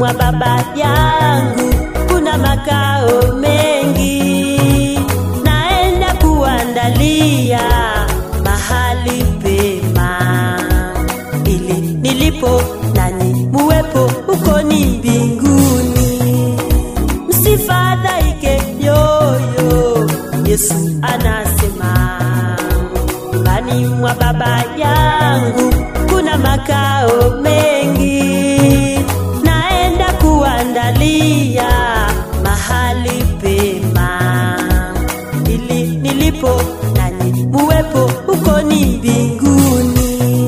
mwa baba yangu kuna makao mengi, naenda kuandalia mahali pema, ili nilipo nanyi muwepo huko ni mbinguni. Msifadhaike yoyo, Yesu anasema nyumbani mwa baba yangu kuna makao mengi, naenda kuandalia mahali pema, ili nilipo nanyi muwepo huko ni mbinguni.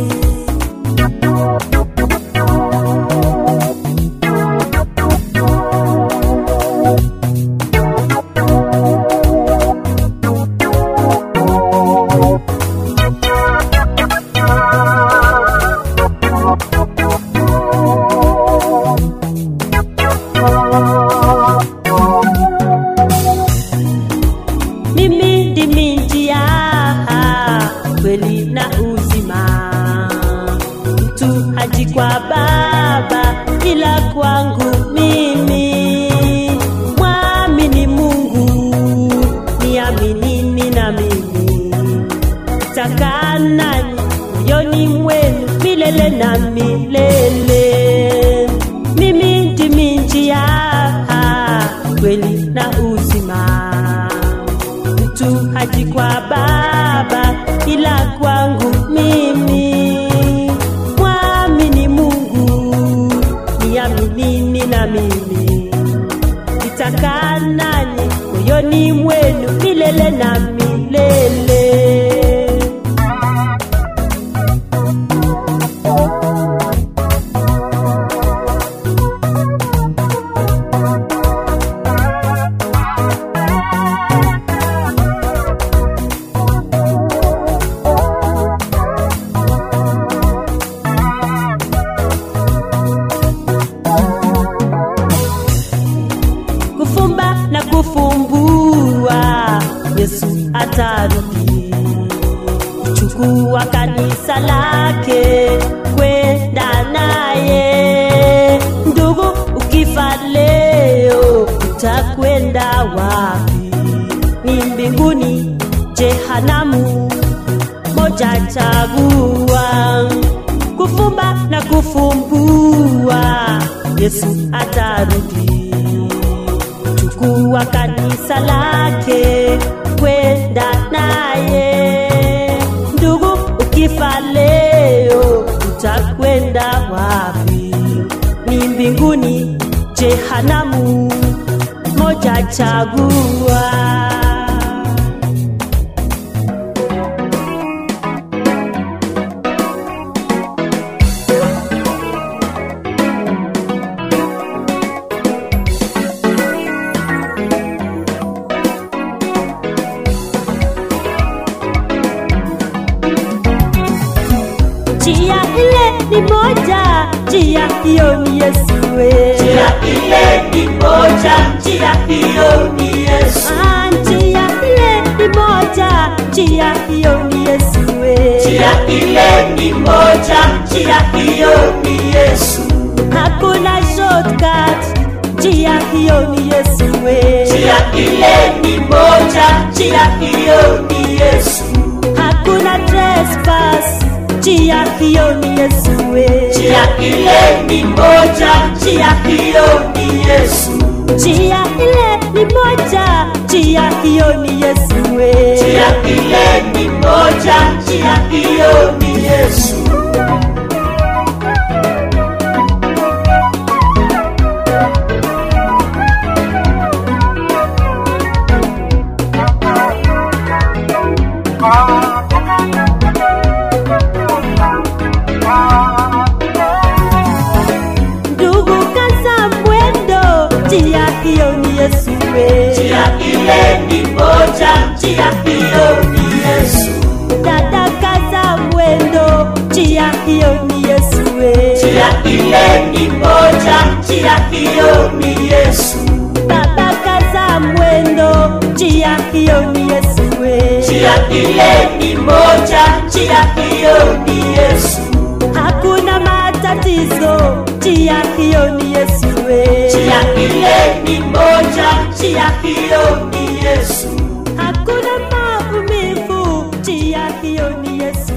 mimi ndimi njia kweli na uzima mtu haji kwa baba ila kwangu mimi mwamini mungu niaminini na mimi takaa nanyi moyoni mwenu milele na milele mimi ndimi njia kweli na uzima mtu haji kwa baba ila kwangu mimi mwamini mungu niaminini na mimi nitakaa nanyi moyoni mwenu milele na milele kufumba na kufumbua yesu atarudi chukua kanisa lake kwenda naye ndugu ukifa leo utakwenda wapi ni mbinguni jehanamu moja chagua kufumba na kufumbua yesu atarudi chukua kanisa lake kwenda naye ndugu ukifa leo utakwenda wapi ni mbinguni jehanamu moja chagua njia ile ni moja njia hiyo ni yesuwe Njia ile ni moja, njia hiyo ni Yesu. Ah, njia ile ni moja njia hiyo ni yesuwe Njia ile ni moja, njia hiyo ni Yesu. hakuna shortcut njia hiyo ni yesuwe Njia ile ni moja, njia hiyo ni Yesu. hakuna trespass njia hiyo ni yesuwe Njia ile ni moja, njia hiyo ni Yesu. njia ile ni moja njia hiyo ni yesuwe Njia ile ni moja, njia hiyo ni Yesu. ndugu kaza mwendo njia hiyo ni yesuwe Njia ile ni moja, njia hiyo ni Yesu. dada kaza mwendo njia hiyo ni yesuwe Njia ile ni moja, njia hiyo ni Yesu. baba kaza mwendo njia hiyo ni yesuwe Njia ile ni moja, njia hiyo ni Yesu. hakuna matatizo njia hiyo ni Yesu we. njia ile ni moja, njia hiyo ni Yesu. Hakuna maumivu, njia hiyo ni Yesu